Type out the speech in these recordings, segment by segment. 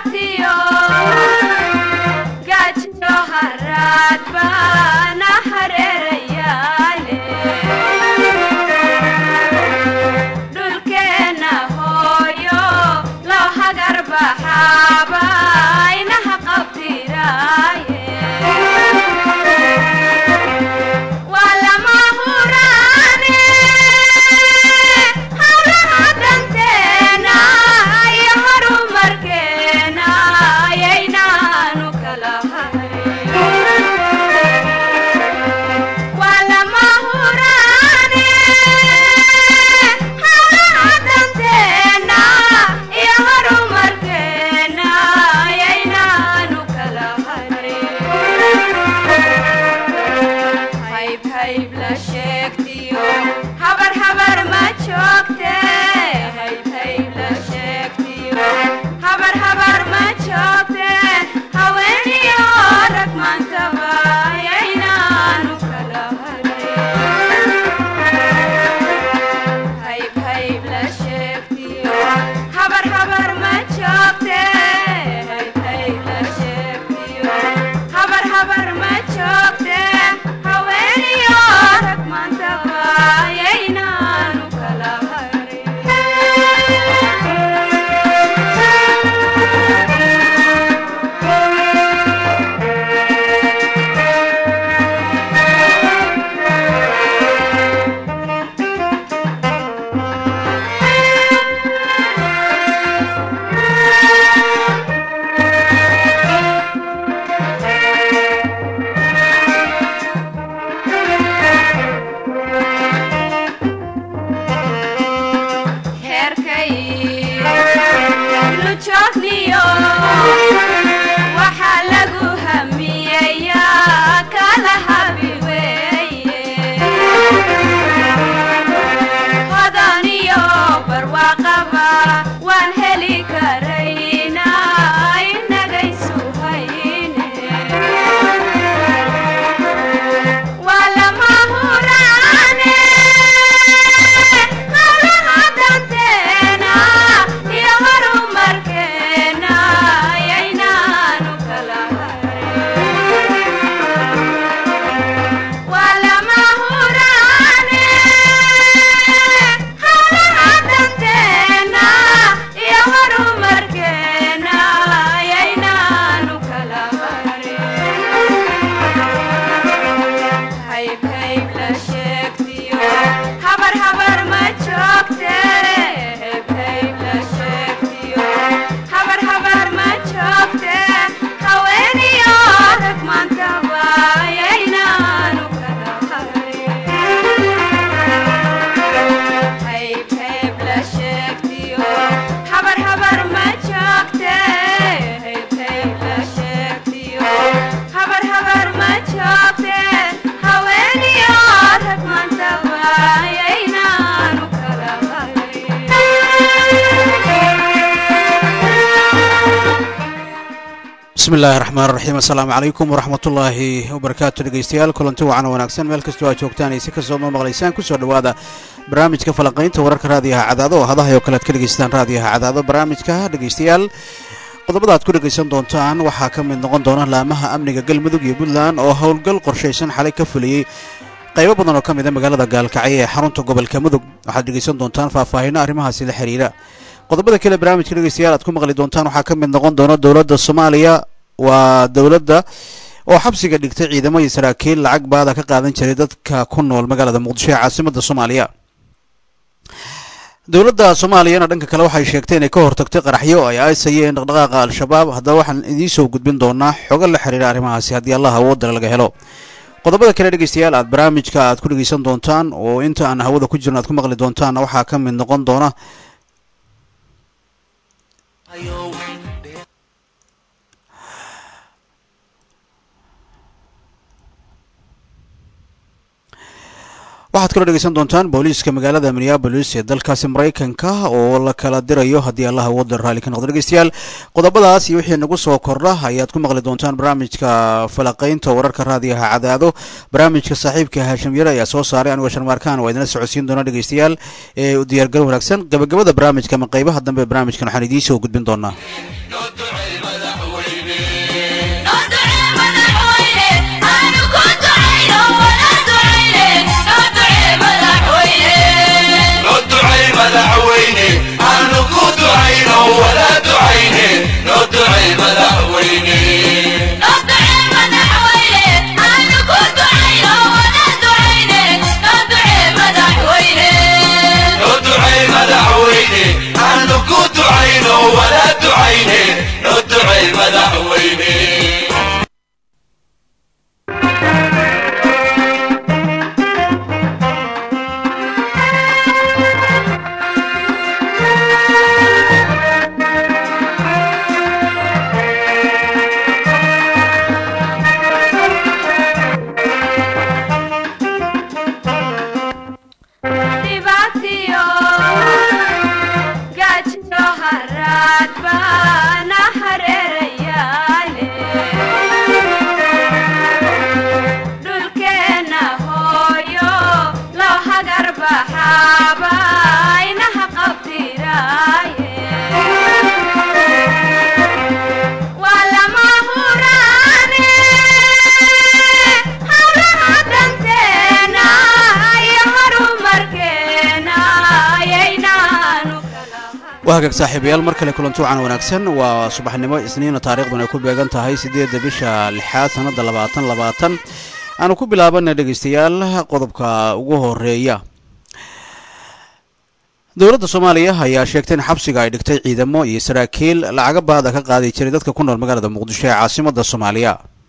haraatiyo gaajiyo haraad baana hareerayaale dhulkeenna hooyo loo hagar baxaaba inaha qabtiraaye waa lama huraane hawlaha danteena iyo horumarkeena ayaynaanu kala hayn waa lama huraane hawlaha danteena iyo horumarkeena ayaynaanu kala hayn hayb hayb la sheegtiyo habar habar ma joogte hayb hayb la sheegtiyo habar habar ma joogte haweeniyo rag maantaba ayaynaanu kala harin hayb hayb la sheegtiyo habar habar ma joogte hayb hayb la sheegtiyo habar habar ma joogte haweeniyo rag maantaba ayaynaanu kala heerkay lujoogniyo waxaa lagu hamiyayaa kala habi weeye hodaniyo barwaaqaba waan heli karayna inagaysu hayne waa lama huraane hawlaha danteena iyo horumarkeena ayaynaanu kala harin waa lama huraane hawlaha danteena iyo horumarkeena ayaynaanu kala harin hayb hayb la sheegtiyo habar habar ma joogte hayb hayb la sheegtiyo habar habar ma joogte haweeniyo rag maantaba ayaynaanu kala harin hayb hayb la sheegtiyo habar habar ma joogte hayb hayb la sheegtiyo habar habar ma joogte haweeniyo rag maantaba ayaynaanu kala bismi illaahi raxmaan raxiim assalaamu calaykum waraxmatullaahi wabarakaatu dhegeystayaal kulanti wacan wanaagsan meel kastoo aad joogtaan iyo si kastoo ma maqlaysaan kusoo dhowaada barnaamijka falanqaynta wararka raadiyaha cadaado oo hadahay oo kale aad ka dhegeystaan raadiyaha cadaado barnaamijka dhegeystayaal qodobada aad ku dhegaysan doontaan waxaa ka mid noqon doona laamaha amniga galmudug iyo puntland oo howlgal qorshaysan xalay ka fuliyey qaybo badan oo ka mid a magaalada gaalkacyo ee xarunta gobolka mudug waxaad dhegaysan doontaan faahfaahinno arrimahaasi la xiriira qodobada kale barnaamijka dhegeystayaal aad ku maqli doontaan waxaa ka mid noqon doona dowladda soomaaliya waa dowladda oo xabsiga dhigtay ciidamo iyo saraakiil lacag baada ka qaadan jiray dadka ku nool magaalada muqdisho ee caasimada soomaaliya dowladda soomaaliyana dhanka kale waxay sheegtay inay ka hortagtay qaraxyo ay aysayeen dhaqdhaqaaqa al-shabaab haddaba waxaan idiin soo gudbin doonaa xogo la xiriira arrimahaasi haddii allah awoodale laga helo qodobada kale dhegeystayaal aad barnaamijka aad ku dhegeysan doontaan oo inta aan hawada ku jirno aad ku maqli doontaan waxaa ka mid noqon doona waxaad kaloo dhegeysan doontaan booliiska magaalada minneabolis ee dalkaasi maraykanka oo la kala dirayo haddii allah waddan raalli ka noqdo dhegeystayaal qodobadaas iyo wixii nagu soo kordha ayaad ku maqli doontaan barnaamijka falaqaynta wararka raadiyaha cadaado barnaamijka saaxiibka haashim yare ayaa soo saaray anigoo sharmaarkaan waa idinla socodsiin doona dhegeystayaal ee diyaargaro wanaagsan gabagabada barnaamijka ama qeybaha dambe barnaamijkan waxaan idiin soo gudbin doonaa madaxweyne aanu ku ducayno wala ducayne noo ducay madaxweyne noo ducay madaxweyne aanu ku ducayno wala ducayne noo ducay madaxweyne dhibaatiyo gaajiyo haraad baana hareerayaale dhulkeenna hooyo loo hagar baxaaba inaha qabtiraaye waa lama huraane hawlaha danteena iyo horumarkeena ayaynaanu kala waa hagaag saaxiibayaal mar kale kulanti wacan wanaagsan waa subaxnimo isniina taariikhduna ay ku beegan tahay siddeedda bisha lixaad sannadda labaatan labaatan aanu ku bilaabana dhegaystayaal qodobka ugu horeeya dowladda soomaaliya ayaa sheegtay in xabsiga ay dhigtay ciidamo iyo saraakiil lacaga baada ka qaadi jiray dadka ku nool magaalada muqdisho ee caasimadda soomaaliya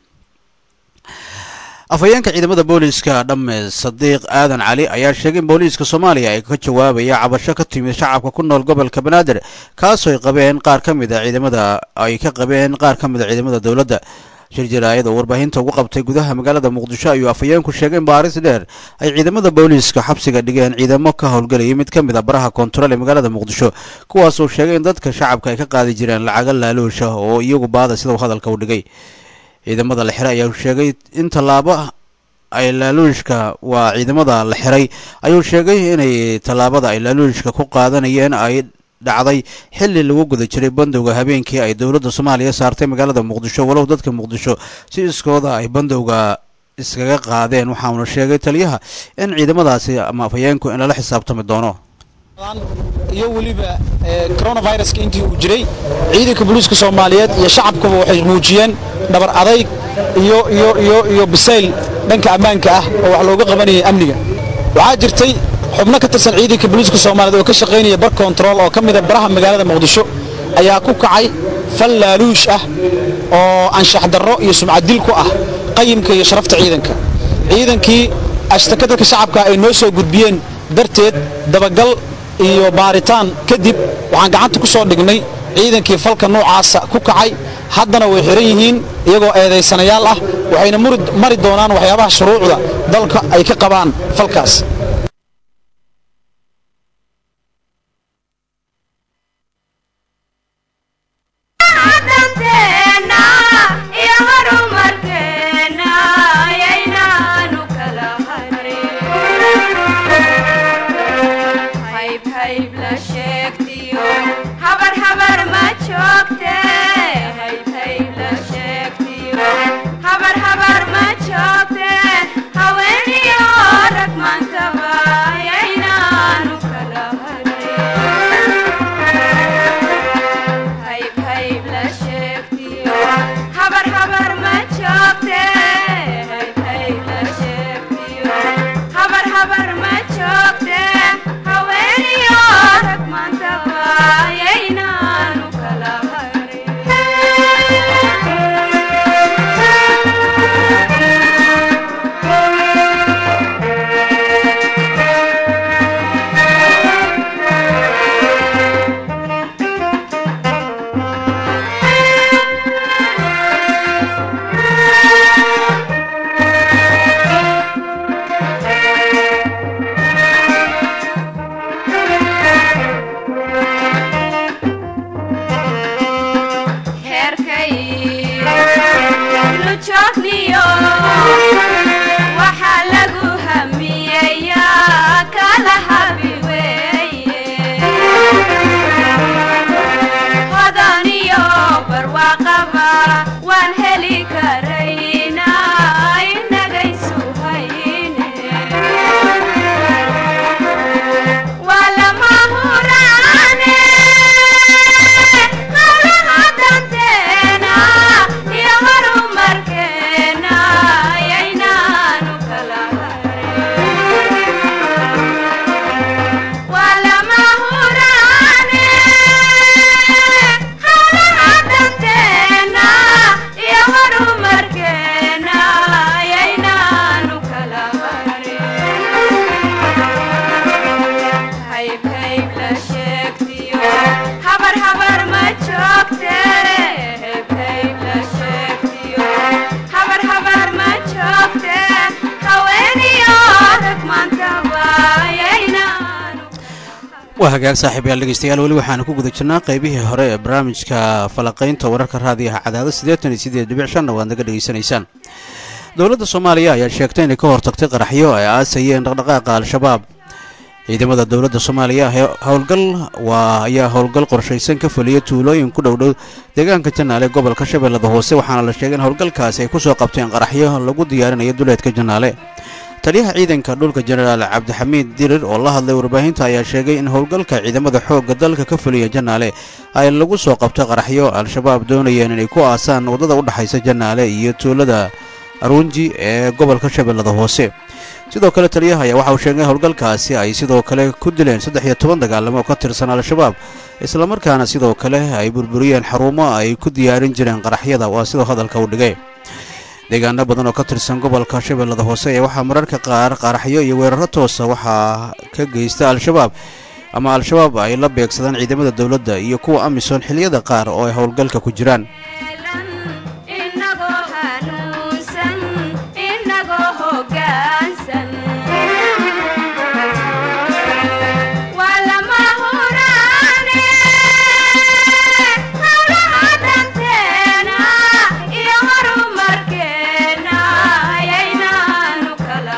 afhayeenka ciidamada booliiska dhamme sadiiq aadan cali ayaa sheegay in booliiska soomaaliya ay ka jawaabaya cabasho ka timid shacabka ku nool gobolka banaadir kaasoo ay qabeen qaar ka mid a ciidamada ay ka qabeen qaar ka mid a ciidamada dowladda shir jaraayad oo warbaahinta ugu qabtay gudaha magaalada muqdisho ayuu afhayeenku sheegay in baaris dheer ay ciidamada booliiska xabsiga dhigeen ciidamo ka howlgelayay mid ka mid a baraha koontarool ee magaalada muqdisho kuwaasoo sheegay in dadka shacabka ay ka qaadi jireen lacaga laaluusha oo iyagu baada sida uu hadalka u dhigay ciidamada la xiray ayaa sheegay in tallaabo ay laaluushka waa ciidamada la xiray ayuu sheegay inay tallaabada ay laaluushka ku qaadanayeen ay dhacday xilli lagu guda jiray bandowga habeenkii ay dowladda soomaaliya saartay magaalada muqdisho walow dadka muqdisho si iskooda ay bandowga iskaga qaadeen waxauna sheegay taliyaha in ciidamadaasi ama afhayeenku in lala xisaabtami doono iyo weliba coronaviruska intii uu jiray ciidanka booliiska soomaaliyeed iyo shacabkuba waxay muujiyeen dhabar adayg iyo iyo iyo iyo bisayl dhanka ammaanka ah oo wax looga qabanayay amniga waxaa jirtay xubno ka tirsan ciidanka booliiska soomaaliyeed oo ka shaqaynaya bar kontarool oo ka mida baraha magaalada muqdisho ayaa ku kacay fal laaluush ah oo anshax darro iyo sumcaddil ku ah qayimka iyo sharafta ciidanka ciidankii ashtaka dadka shacabka ay noo soo gudbiyeen darteed dabagal iyo baaritaan kadib waxaan gacanta ku soo dhignay ciidankii falka noocaasa ku kacay haddana way xihan yihiin iyagoo eedaysanayaal ah waxayna mari doonaan waxyaabaha shuruucda dalka ay ka qabaan falkaas danteena iyo horumarkeena ayaynaanu kala harin hayb hayb la sheegtiyo habar habar ma joogte hayb hayb la sheegtiyo habar habar ma joogte haweeniyo rag maanta waa hagaag saaxiibayaal dhegeystayaal weli waxaanu ku guda jirnaa qaybihii hore ee barnaamijka falaqaynta wararka raadiyaha cadaado siddeetan iyo siddeed dhibic shanna waad naga dhegaysanaysaan dowladda soomaaliya ayaa sheegtay inay ka hortagtay qaraxyo ay aasayeen dhaqdhaqaaqa al-shabaab ciidamada dowladda soomaaliya howlgal waa ayaa howlgal qorshaysan ka fuliyay tuulooyin ku dhowdhow deegaanka janaale gobolka shabeellada hoose waxaana la sheegay in howlgalkaasi ay ku soo qabteen qaraxyo lagu diyaarinayo duleedka janaale taliyaha ciidanka dhulka jenaraal cabdixamiid dirir oo la hadlay warbaahinta ayaa sheegay in howlgalka ciidamada xoogga dalka ka fuliya janaale ay lagu soo qabto qaraxyo al-shabaab doonayeen inay ku aasaan waddada u dhexaysa janaale iyo tuulada arunji ee gobolka shabeellada hoose sidoo kale taliyaha ayaa waxa uu sheegay howlgalkaasi ay sidoo kale ku dileen saddex iyo toban dagaalamo oo ka tirsan al-shabaab islamarkaana sidoo kale ay burburiyeen xarumo ay ku diyaarin jireen qaraxyada waa sidoo hadalka u dhigay deegaano badan oo ka tirsan gobolka shabeellada hoose ee waxaa mararka qaar qaraxyo iyo weeraro toosa waxaa ka geysta al-shabaab ama al-shabaab ay la beegsadaan ciidamada dowladda iyo kuwa amisom xiliyada qaar oo ay howlgalka ku jiraan inagoo hanuunsan inagoo hoggaansan waa lama huraane hawlaha danteena iyo horumarkeena ayaynaanu kala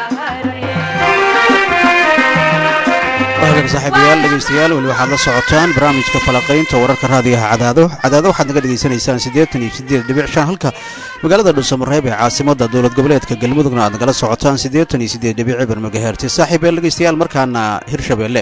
waagan saaxiibayaal dhegeystayaal weli waxaad la socotaan barnaamijka falaqaynta wararka raadiyaha cadaado cadaado waxaad naga dhegaysanaysaan siddeetan iyo siddeed dhibic shan halka magaalada dhuusamareeb ee caasimadda dowlad goboleedka galmudugna aad nagala socotaan siddeetan iyo siddeed dhibic cibar magaherti saaxiibayaal dhegeystayaal markaana hirshabeelle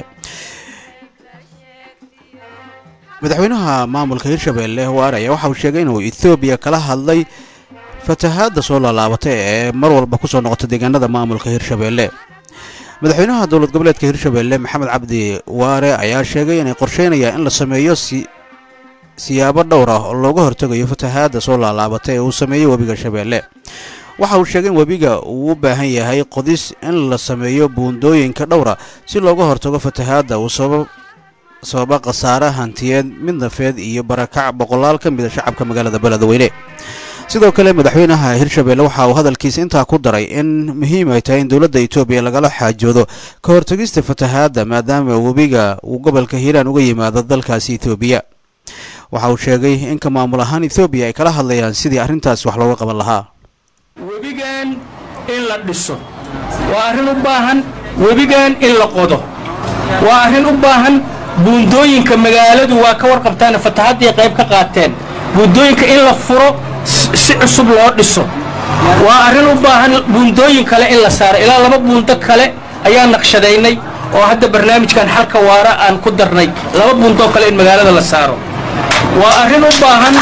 madaxweynaha maamulka hirshabeelle waare ayaa waxa uu sheegay inuu ethoobiya kala hadlay fatahaadda soo laalaabatay ee mar walba ku soo noqota deegaanada maamulka hirshabeelle madaxweynaha dowlad goboleedka hirshabeelle maxamed cabdi waare ayaa sheegay inay qorsheynayaan in la sameeyo siyaabo dhowr ah oo looga hortegayo fatahaadda soo laalaabatay ee uu sameeyo webiga shabeelle waxa uu sheegay in webiga uu u baahan yahay qodis in la sameeyo buundooyinka dhowra si looga hortago fatahaadda uu sababa khasaare hantiyeed mid nafeed iyo barakac boqolaal ka mida shacabka magaalada beledweyne sidoo kale madaxweynaha hirshabeelle waxa uu hadalkiisa intaa ku daray in muhiim ay tahay in dowladda etoobiya lagala xaajoodo ka hortagista fatahaadda maadaama webiga uu gobolka hiiraan uga yimaado dalkaasi etoobiya waxa uu sheegay in ka maamul ahaan etoobiya ay kala hadlayaan sidii arrintaas wax looga qaban lahaa webigan in la dhiso waa arrin u baahan webigan in la qodo waa arrin u baahan buundooyinka magaaladu waa ka warqabtaan fatahaddii qayb ka qaateen buundooyinka in la furo si cusub loo dhiso waa arrin u baahan buundooyin kale in la saaro ilaa laba buundo kale ayaa naqshadaynay oo hadda barnaamijkan xalka waara aan ku darnay laba buundoo kale in magaalada la saaro waa arrin u baahan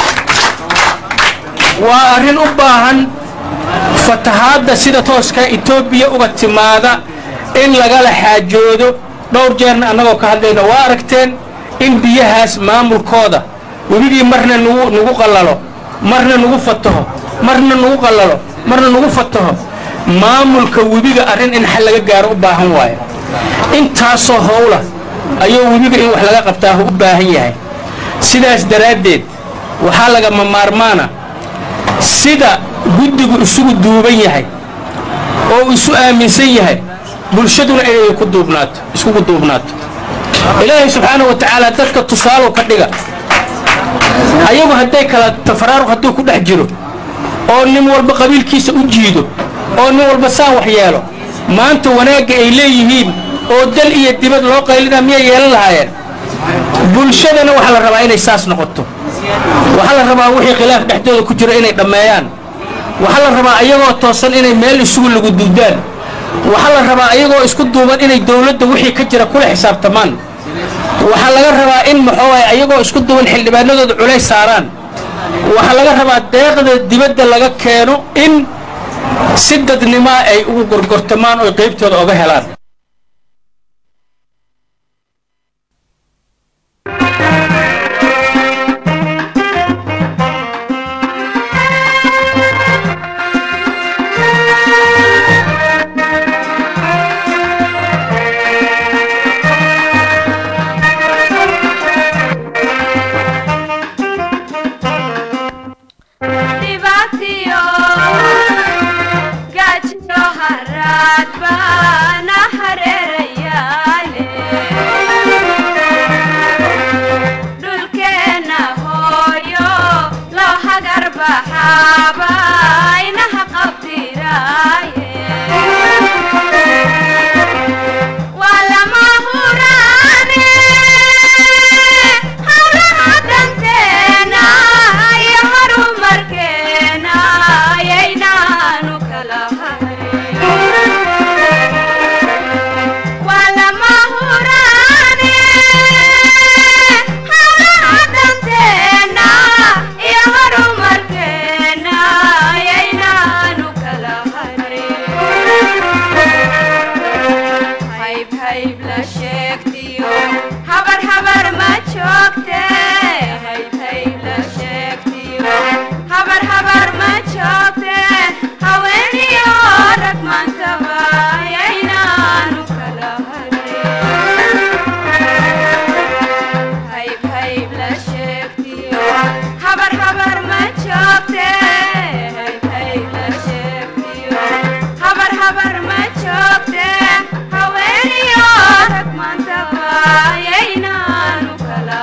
waa arrin u baahan fatahaadda sida tooska etoobiya uga timaada in lagala xaajoodo dhowr jeerna annagoo ka hadlayna waa aragteen in biyahaas maamulkooda webigii marna nugu nugu qallalo marna nugu fataho marna nugu qallalo marna nugu fataho maamulka webiga arrin in xal laga gaaro u baahan waayo intaasoo howla ayuu webiga in wax laga qabtaa u baahan yahay sidaas daraaddeed waxaa lagama maarmaana sida guddigu isugu duuban yahay oo isu aaminsan yahay bulshaduna inay ku duubnaato iskugu duubnaato ilaahay subxaanahu wa tacaala dadka tusaalow ka dhiga ayagu hadday kala tafaraaruq hadduu ku dhex jiro oo nin walba qabiilkiisa u jiido oo nin walba saan wax yeelo maanta wanaagga ay leeyihiin oo dal iyo dibad loo qaylina miyay yeelan lahaayeen bulshadana waxaa la rabaa inay saas noqoto waxaa la rabaa wixii khilaaf dhexdooda ku jiro inay dhammeeyaan waxaa la rabaa ayagoo toosan inay meel isugu lagu duudaan waxaa la rabaa ayagoo isku duuban inay dawladda wixii ka jira kula xisaabtamaan waxaa laga rabaa in maxooay ayagoo isku duuban xildhibaanadooda culays saaraan waxaa laga rabaa deeqda dibadda laga keeno in si dadnimaa ay ugu gorgortamaan oo qaybtooda oga helaan dhibaatiyo gaajiyo haraad baana hareerayaale baxaaba inaha qabdiraaye waa lama huraane hawlaha danteena iyo horumarkeena ayaynaanu kala hayn waa lama huraane hawlaha danteena iyo horumarkeena ayaynaanu kala harin hayb hayb la sheegtiyo habar habar ma joogte hayb hayb la sheegtiyo habar habar ma joogte haweeniyo rag maantaba ayaynaanu kala harin hayb hayb la sheegtiyo habar habar ma joogte hayb hayb la sheegtiyo habar habar ma joogte haweeniyo rag maantaba ayaynaanu kala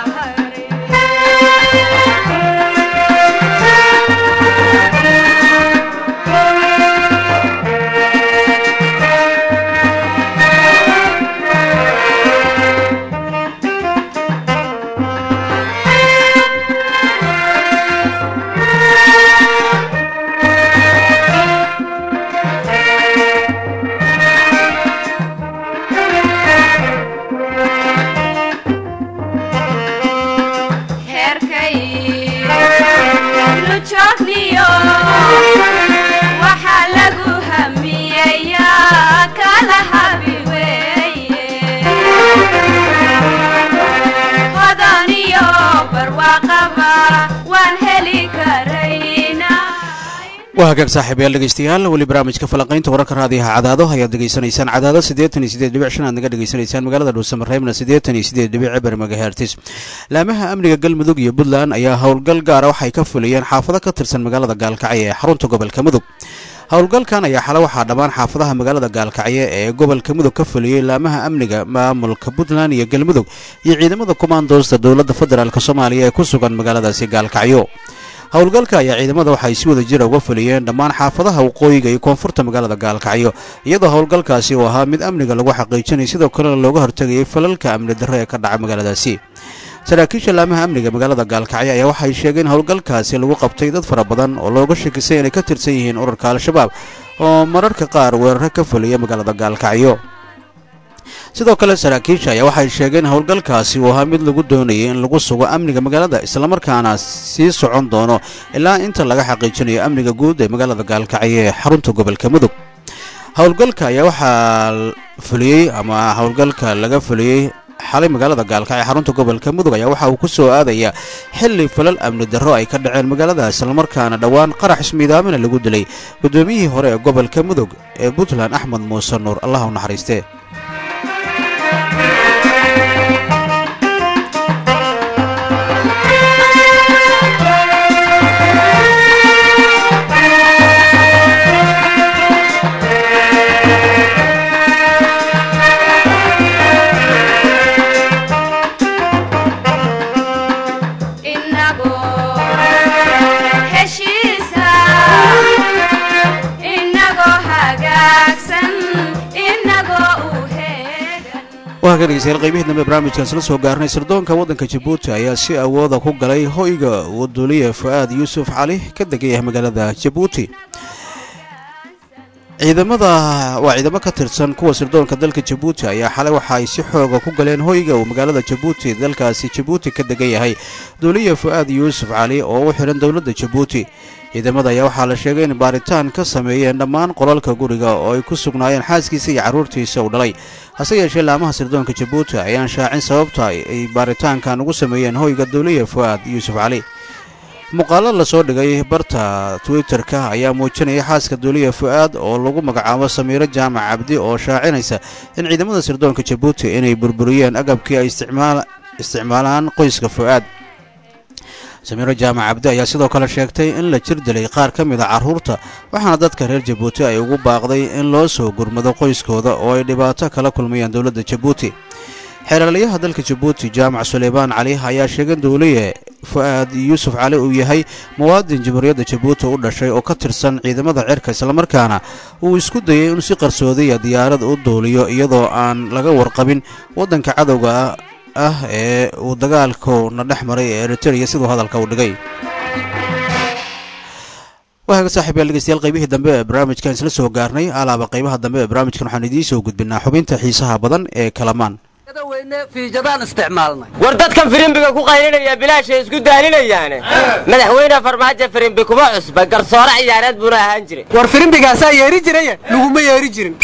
heerkay nu joogniyo waxaa lagu hamiyayaa kala habi weeye hodaniyo barwaaqaba waan heli karaynaa waa hagaag saaxiibayaal dhegeystayaal weli barnaamijka falanqaynta wararka raadiyaha cadaado ayaad degeysanaysaan cadaado siddeetan iyo siddeed dhibic shan aad naga dhegeysanaysaan magaalada dhuusamareebna siddeetan iyo siddeed dhibic cibar magahertis laamaha amniga galmudug iyo puntland ayaa howlgal gaara waxay ka fuliyeen xaafado ka tirsan magaalada gaalkacyo ee xarunta gobolka mudug howlgalkan ayaa xale waxaa dhammaan xaafadaha magaalada gaalkacyo ee gobolka mudug ka fuliyey laamaha amniga maamulka puntland iyo galmudug iyo ciidamada kumaandoosta dowladda federaalk soomaaliya ee ku sugan magaaladaasi gaalkacyo howlgalka ayaa ciidamada waxay si wada jira uga fuliyeen dhammaan xaafadaha waqooyiga iyo koonfurta magaalada gaalkacyo iyadoo howlgalkaasi uu ahaa mid amniga lagu xaqiijinay sidoo kalena looga hortegayay falalka amni darro ee ka dhaca magaaladaasi saraakiisha laamaha amniga magaalada gaalkacyo ayaa waxay sheegeen howlgalkaasi lagu qabtay dad fara badan oo looga shakisay inay ka tirsan yihiin ururka al-shabaab oo mararka qaar weeraro ka fuliya magaalada gaalkacyo sidoo kale saraakiisha ayaa waxay sheegeen howlgalkaasi uu ahaa mid lagu doonayay in lagu sugo amniga magaalada islamarkaana sii socon doono ilaa inta laga xaqiijinayo amniga guud ee magaalada gaalkacyo ee xarunta gobolka mudug howlgalka ayaa waxaa fuliyey ama howlgalka laga fuliyey xalay magaalada gaalkacyo xarunta gobolka mudug ayaa waxa uu ku soo aadayaa xili falal amni darro ay ka dhaceen magaalada islamarkaana dhowaan qarax ismiidaamina lagu dilay guddoomiyihii hore ee gobolka mudug ee puntland axmed muuse nuur allah u naxariiste inagoo heshiisa inagoo hagaagsan inagoo u heegan waa ka dhegeystayaal qaybihii dambe barnaamijkan isla soo gaarnay sirdoonka waddanka jabuuti ayaa si awooda ku galay hoyga uu duuliye fu'aad yuusuf cali ka degan yahay magaalada jabuuti ciidamada waa ciidamo ka tirsan kuwa sirdoonka dalka jabuuti ayaa xalay waxa ay si xooga ku galeen hoyga uu magaalada jabuuti dalkaasi jabuuti ka degan yahay duuliye fu'aad yuusuf cali oo u xidhan dowladda jabuuti ciidamada ayaa waxaa la sheegay in baaritaan ka sameeyeen dhammaan qolalka guriga oo ay ku sugnaayeen xaaskiisa iyo carruurtiisa uu dhalay hase yeeshee laamaha sirdoonka jabuuti ayaan shaacin sababta ay baaritaankan ugu sameeyeen hoyga duuliye fu'aad yuusuf cali muuqaalo la soo dhigay barta twitter-ka ayaa muujinaya xaaska duuliya fu'aad oo lagu magacaabo samiiro jaamac cabdi oo shaacinaysa in ciidamada sirdoonka jabuuti inay burburiyeen agabkii ay isticmaalaan qoyska fu'aad samiiro jaamac cabdi ayaa sidoo kale sheegtay in la jir dilay qaar ka mid a carruurta waxaana dadka reer jabuuti ay ugu baaqday in loo soo gurmado qoyskooda oo ay dhibaato kala kulmayaan dowladda jabuuti xeelalayaha dalka jabuuti jaamac suleymaan cali ayaa sheegay in dowliye fu-aad yuusuf cali uu yahay muwaadin jamhuuriyadda jabuuti u dhashay oo ka tirsan ciidamada cirka islamarkaana uu isku dayay inuu si qarsoodiya diyaarad u duuliyo iyadoo aan laga warqabin waddanka cadowga ah ee uu dagaalkuna dhex maray ee eritreya siduu hadalka u dhigay waxaaga saaxiib yaal dhegeystayaal qaybihii dambe ee barnaamijkan isla soo gaarnay alaaba qaybaha dambe ee barnaamijkan waxaan idiin soo gudbinaa xubinta xiisaha badan ee kalamaan war dadkan firimbiga ku qaylinaya bilaashay isku daalinayaane madaxweyne farmaajo firimbi kuma cusba garsoore ciyaareed buuna ahaan jiray war firimbigaasaa yeeri jiraya laguma yeeri jirin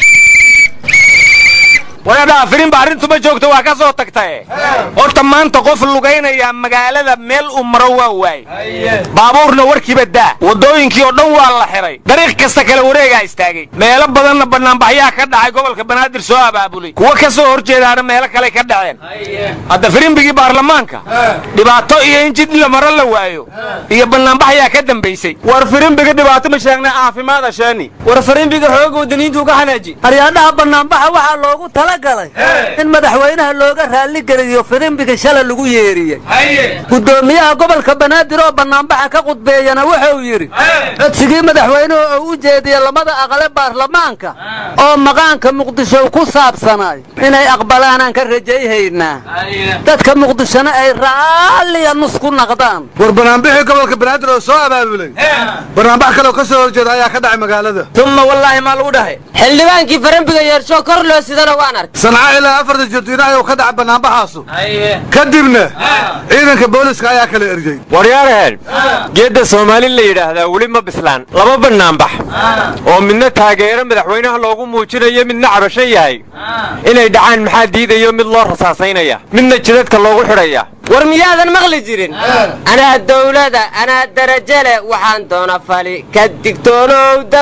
waradhaa firimba arrintuma joogto waa ka soo tagtae horta maanta qof lugaynaya magaalada meel uu maro waa waay baabuurna warkiiba daa waddooyinkii oo dhan waa la xiray dariiq kasta kale wareegaa istaagay meelo badanna bannaanbaxyaa ka dhacay gobolka banaadir soo abaabulay kuwo ka soo hor jeedaana meelo kale ka dhaceen hadda firimbigii baarlamaanka dhibaato iyo in jid la maro la waayo iyo bannaanbaxyaa ka dambaysay war firimbiga dhibaato ma sheegna caafimaada sheeni war firimbiga xooga wadaniintuu ka xanaaji aryaadhaha bannaanbaxa waxaa loogu talagalay in madaxweynaha looga raalligeliyo firimbiga shala lagu yeeriyey guddoomiyaha gobolka banaadir oo bannaanbaxa ka qudbeeyana wuxuu yidhi codsigii madaxweynuhu uu u jeediyey lamada aqale baarlamaanka oo maqaanka muqdisho ku saabsanay inay aqbalaanaan ka rajayhaynaa dadka muqdishona ay raalliya nus ku naqdaan war banaanbixii gobolka banaadir oo soo abaabulay banaanbax kaleoo ka soo horjeeda ayaa ka dhacay magaalada tumma wallaahi maa lagu dhahay xildhibaankii firimbiga yeersho kor loo sidana waan arkay sanca ilaa afarta jirdiina ayuu ka dhacay banaanbaxaasu kadibna ciidanka booliska ayaa kala eriyey waryaaraheen geedda soomaali la yidhaahdaa weli ma bislaan laba bannaanbax oo midna taageero madaxweynaha loogu muujinayo midna cabasho yahay inay dhacaan maxaa diidayo mid loo rasaasaynaya midna jidadka loogu xidhaya war miyaadan maqli jirin anaa dawlada anaa darajo leh waxaan doona fali ka digtoonow dab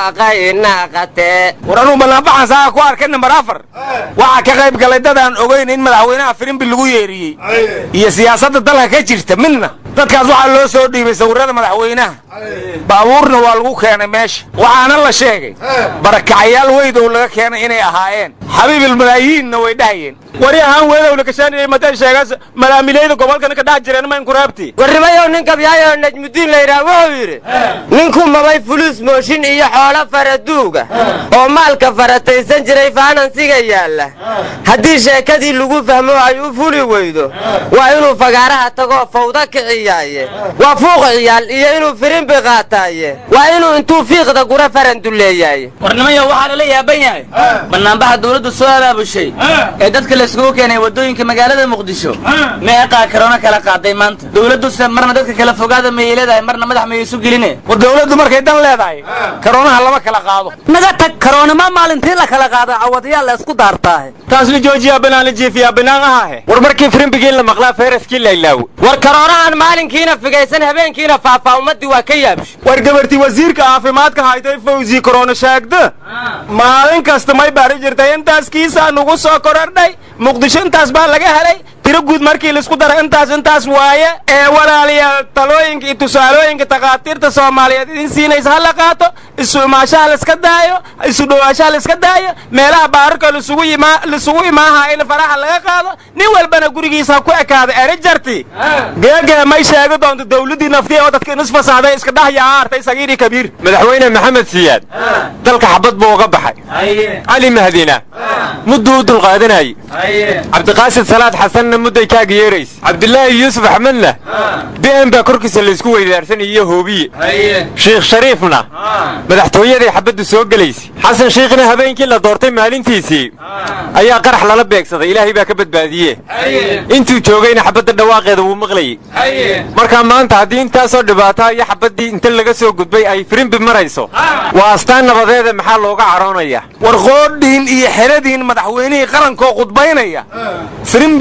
hulaqaynaqatee war anuu bannaanbaxan saaga ku arkay nambar afar waxaa ka qayb galay dad aan ogayn in madaxweynaha firimbi lagu yeeriyey iyo siyaasadda dalka ka jirta midna dadkaas waxaa loo soo dhiibay sawirrada madaxweynaha baabuurna waa lagu keenay meesha waxaana la sheegay barakacayaal weydow laga keenay inay ahaayeen xabiibilmalaayiinna way dhahayeen wari ahaan weedow lakashaaniyey matan sheegas malaamilayda gobolkana ka dhax jireen ma inkuraabti warnimayow nin gabyaayoo najmudiin layidhaha wuxuu yidhi ninku mabay fuluus mooshin iyo xoolo faraduuga oo maalka farataysan jiray faanansiga yaalla haddii sheekadii lagu fahmo ay u fuli weydo waa inuu fagaaraha tagoo fawda kiciyaaye waa fuuq ciyaal iyo inuu firimbi qaataaye waa inuu intuu fiiqda gura faranduleeyaaye warnimayo waxaa lala yaaban yahay bannaanbaxa dawladdu soo abaabushay ee dadka layskugu keenay waddooyinka magaalada muqdisho meeqaa karoona kala qaaday maanta dawladduse marna dadka kala fogaada mayay leedahay marna madax mayay isu geline war dawladdu markay dan leedahay karoonaha lama kala qaado naga tag karoonima maalintii la kala qaada cawadayaal la isku daartaahe taas la joojiyaa banaan la jiifiyaa banaan ahaahe war markii firimbigii la maqlaa feeraskii la ilaawo war karoonahan maalinkiina figaysan habeenkiina faafaa ummaddii waa ka yaabsho war gabartii wasiirka caafimaadka haytay fawzi korona sheegda maalin kasta may baari jirtay intaas kiisaa nugu soo korordhay muqdisho intaas baa laga helay tiro guud markii laisku daro intaas intaas waaye ee walaalayaal talooyinka iyo tusaalooyinka takhaatiirta soomaaliyeed idin siinaysa ha la qaato isu imaashaha laiska daayo isu dhowaashaha laiska daayo meelaha baararka lisugu yimaa lisugu imaaha in faraha laga qaado nin walbana gurigiisa ku ekaada eri jarti geegee may sheegi doonto dawladdii naftiya oo dadka inis fasaaday iska dhahya aartay sagiiri kabiir madaxweyne maxamed siyaad dalka xabad buu uga baxay cali mahdina mudduu u dulqaadanayey cabdiqaasid salaad xasanna mudday kaaga yeeraysa cabdilaahi yuusuf axmedna bi'en baa korkiisa laysku weydaarsanay iyo hoobiye shiikh shariifna madaxtooyaday xabaddu soo gelaysay xasan shiikhna habeenkii la doortay maalintiisii ayaa qarax lala beegsaday ilaahay baa ka badbaadiye intuu joogayna xabadda dhawaaqeeda wuu maqlayey markaa maanta haddii intaasoo dhibaataa iyo xabaddii inta laga soo gudbay ay firimbi marayso waa astaan nabadeeda maxaa looga caroonaya war qoodhiin iyo xeradiin madaxweynihii qarankoo qudbaynaya firimbiga lala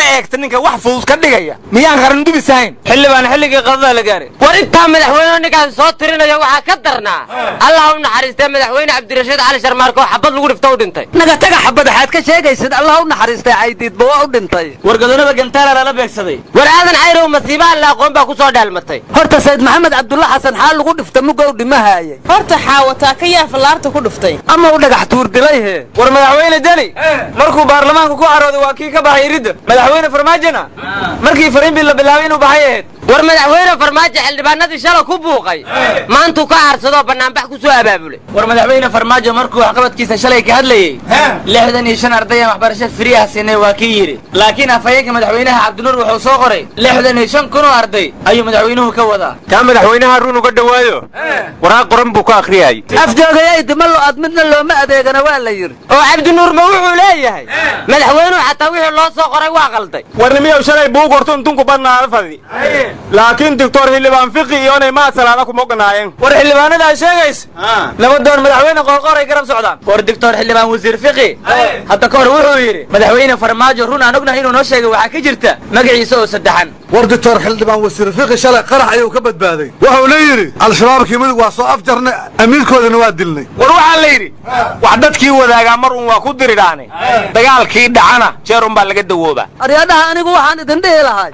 eegta ninka wax fudud ka dhigaya miyaan qarandubis ahayn xildhibaan xilligii qadada la gaaray war intaa madaxweyne ninkaas soo tirinaya waxaa ka darnaa allah u naxariistay madaxweyne cabdirashiid cali sharmaarke oo xabad lagu dhifto u dhintay naga taga xabad waxaad ka sheegaysid allah u naxariistay caydiidba waa u dhintay wargadoonada gantaala lala beegsaday war aadan cayrow masiibaha la aqoon baa ku soo dhaalmatay horta sayd maxamed cabdulla xasan xaal lagu dhifta mugow dhimahaayay horta xaawataa ka yaa fallaarta ku dhuftay ama u dhagax tuur dilay he war madaxweyne deni markuu baarlamaanka ku carooday waa kii ka baxay iridda madaxweyne farmaajona markii fariinbii la bilaabay inuu baxay ahayd war madaxweyne farmaajo xildhibaanadii shala ku buuqay maantuu ka aarsadoo bannaanbax ku soo abaabulay war madaxweyne farmaajo markuu waxqabadkiisa shalay ka hadlayey lixdan iyo shan arday aan waxbarasho firiyaha siinay waa kii yidhi laakiin afhayeenka madaxweynaha cabdinuur wuxuu soo qoray lixdan iyo shan kun oo arday ayuu madaxweynuhu ka wadaa kaa madaxweynaha run uga dhawaayo waraaq qoran buu ka akhriyay afjoogayay dima lo-aad midna looma adeegana waa la yidhi oo cabdinuur ma wuxuu leeyahay madaxweynuhu xataa wixii loo soo qoray waa qalday warnimiyow shalay buug horto intunku badnaada fadi laakiin doctor xildhibaan fiqi iyonay maad salaada kuma oganaayeen war xildhibaanada ay sheegaysa labadoon madaxweyne qoorqoor ay garab socdaan war doctor xildhibaan wasiir fiqi hadda ka hor wuxuu yidhi madaxweyne farmaajo run aan ognahay inuu noo sheegay waxaa ka jirta magaciisa oo saddexan war doctor xildhibaan wasiir fiqi shalay qarax ayuu ka badbaaday wuxuuna yidhi al-shabaabkii mudug waa soo afjarnay amiirkoodana waa dilnay war waxaa la yidhi wax dadkii wadaagaa mar un waa ku diridhaane dagaalkii dhacana jeer un baa laga dawoobaa aryadhaha anigu waxaan idin dhihi lahay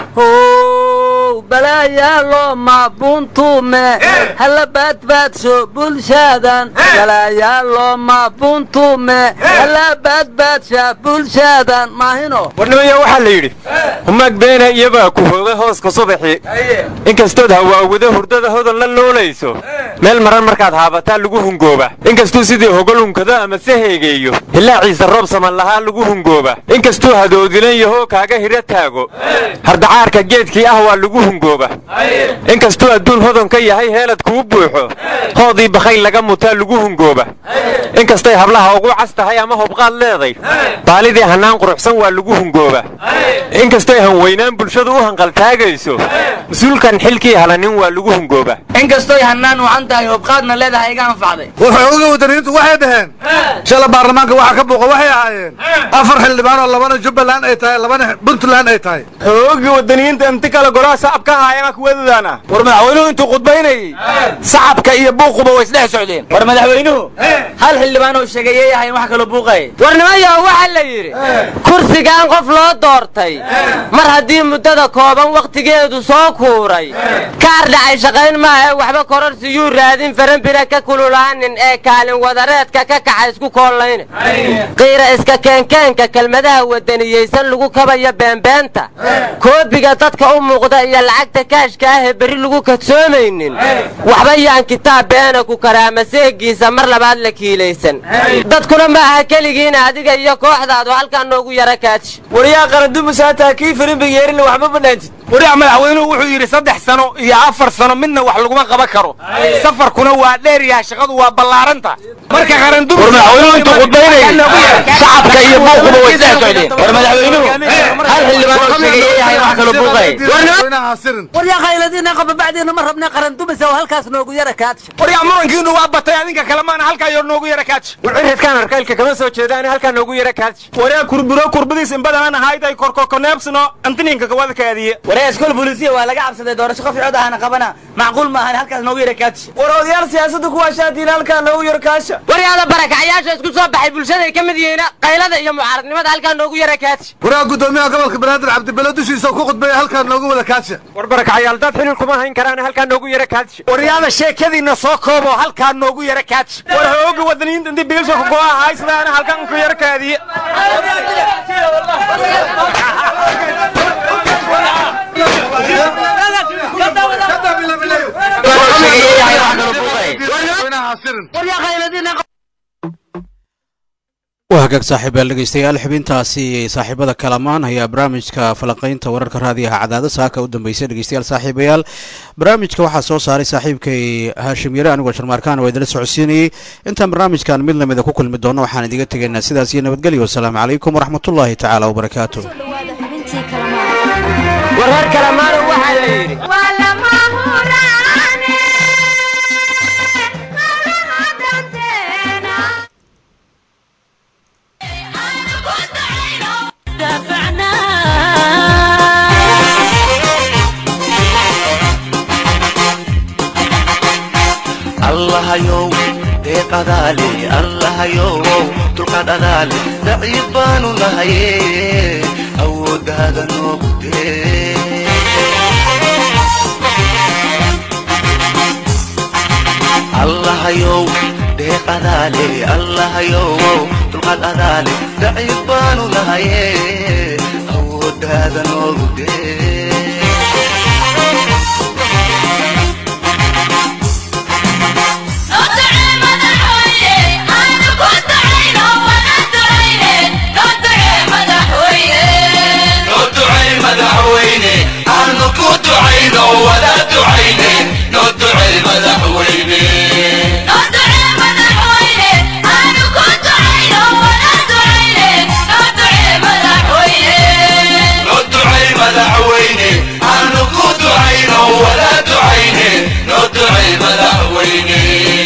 how balaayaalo mabuntume hala baadbaadsho bulshaadan balaayaalo mabuntume hala baadbaadsha bulshaadan maahino warnimaya waxaa la yidhi humaag beena iyabaa ku hooga hooska subaxii inkastood hawaawado hurdada hodan la noolayso meel maran markaad haabataa lagu hungooba inkastuu sidii hogol hunkado ama se heegeeyo hilaaciisa roob saman lahaa lagu hungooba inkastuu hadoodilan yahoo kaaga hiro taago hardacaarka geedkii ah waa lagu hungooba inkastuu adduun hodon ka yahay heelad kuu buuxo hoodii bakayl laga mutaa lagu hungooba inkastay hablaha ugu cas tahay ama hobqaad leeday baalidii hannaan quruxsan waa lagu hungooba inkastay hanweynaan bulshadu u hanqaltaagayso mas-uulkan xilkii halanin waa lagu hungooba inkastoy hannaan wacan tahay hobqaadna leedahay iga anfacday wuxuu wadaniyiintu waxay dhaheen shala baarlamaanka waxaa ka buuqa waxay ahaayeen afar xildhibaan oo labana jubbaland ay tahay labana puntland ay tahay xoogii wadaniyiinta inti kale golaha sacabka haayana kuwadudaana war madaxweynuhu intuu khudbaynayey sacabka iyo buuquba way isdhex socdeen war madaxweynuhu hal xildhibaan oo sheegeeyay ahayn wax kaloo buuqay warnimayo waxaa la yidhi kursigan qof loo doortay mar haddii muddada kooban wakhtigeedu soo kuuray kaar dhacay shaqayn maaha waxba kororsiyuu raadin faranbira ka kululaanin ee kaalin wadareedka ka kaxa isku koollayne qiira iska keenkeenka kelmadaha wadaniyeysan lagu kabaya beenbeenta koobiga dadka u muuqda iyo lacagta kaashka ah ee berri lagu kadsoomaynin waxba yaan kitaab beena ku karaama seegiisa mar labaad la kiilaysan dadkuna ma aha keligiina adiga iyo kooxdaadu halkaa noogu yara kaaji waryaa qarandumusaataa kii firimbiga yeerina waxba badhaantid wariyac madaxweynuhu wuxuu yidhi saddex sano iyo afar sano midna wax laguma qaban karo safarkuna waa dheeryaha shaqadu waa ballaaranta marka qarandumus madaxweynuhu intuu khudbaynayay shacabka iyo buuquba way isdhex socdeen war madaxweynuhu hal xildhibaan oo sheegeeyay ahayn wax kaloo buuqay waryaa qayladiina qaba bacdiina ma rabna qarandumisa oo halkaas noogu yara kaadsha waryac murankiinu waa batay adinka kale maana halkaa yor noogu yara kaaji war cirridkaan arkaylka kama soo jeedaani halkaa noogu yara kaaji waryaa kurburo kurbadiis inbadanaan ahayday korkokoneebsino antininka kawada kaadiye waryaa iskool booliisiya waa laga cabsaday doorasho qof cod ahana qabana macquul ma ahan halkaas noogu yara kaaji war odayaal siyaasadda kuwaa shaadiina halkaa noogu yara kaasha waryaada barakacyaasha isku soo baxay bulshaday ka mid yihiin qaylada iyo mucaaradnimada halkaa noogu yara kaaji waraa guddoomiyaha gobolka banaadir cabdibelo dushiisa ku khudbeeya halkaa noogu wada kaadsha war barakacyaal dad xilil kuma hayn karaan halkaa noogu yara kaadsha waryaada sheekadiina soo koobo halkaa noogu yara kaadsha war hooga wadaniyiinta intii biilsha ku go'a haysadaana halkan ku yara kaadiye waa hagaag saaxiibayaal dhegeystayaal xubintaasi saaxiibada kalamaan ayaa barnaamijka falanqaynta wararka raadiyaha cadaado saaka u dambeysay dhegeystayaal saaxiibayaal barnaamijka waxaa soo saaray saaxiibkay haashim yare anigoo sharmaarkaan waa idinla socodsiinayey intaan barnaamijkan mid lamida ku kulmi doono waxaan idiga tegaynaa sidaas iyo nabadgelyo wasalaamu calaykum waraxmatullaahi tacaala wabarakaatu warar kalamaana waxaa la yidhi دافعنا allahayow deeqadaale allahayow dulqaad adaale daciif baanu nahaye awooddaada noogu dee allahayow deeqadaale allahayow dulqaad adaale daciif baanu nahaye awooddaada noogu dee noo ducay madaxweyne aanu ku ducayno wala ducayne noo ducay madaxweyne noo ducay madaxweyne aanu ku ducayno wala ducayne noo ducay madaxweyne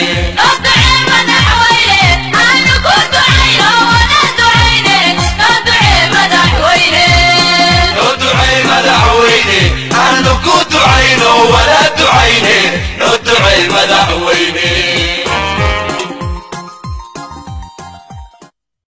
noo ducay madaxweyne aanu ku ducayno wala ducayne noo ducay madaxweyne